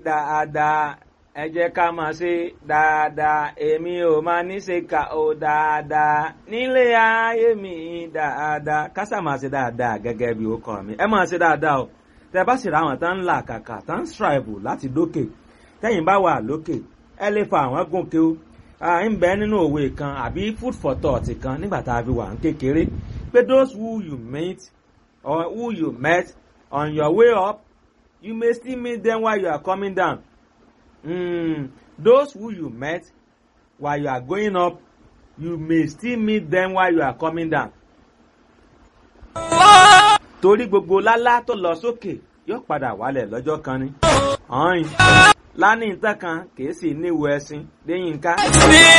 dáadáa ẹ jẹ́ ká máa ṣe dáadáa èmi ò máa ní ṣe kà ó dáadáa nílé ayé mi dáadáa kásà máa ṣe dáadáa gẹ́gẹ́ bí ó kọ́ mi ẹ máa ṣe dáadáa o tẹ bá sì ra àwọn tán ń là kàkà tán ń strive láti dókè tẹ́yìn bá wà lókè ẹ lè fa àwọn gòkè o ń bẹ nínú òwe kan àbí food for thought kan nígbà tá a fi wà ń kékeré pé those who you meet or who you met on your way up you may still meet them while you are coming down mm, those who you met while you are going up you may still meet them while you are coming down. torí gbogbo lálá tó lọ sókè yóò padà wálẹ̀ lọ́jọ́ kan ni. ọ̀hún lánìí tán kan kìí sì níwò ẹṣin lẹ́yìn ká.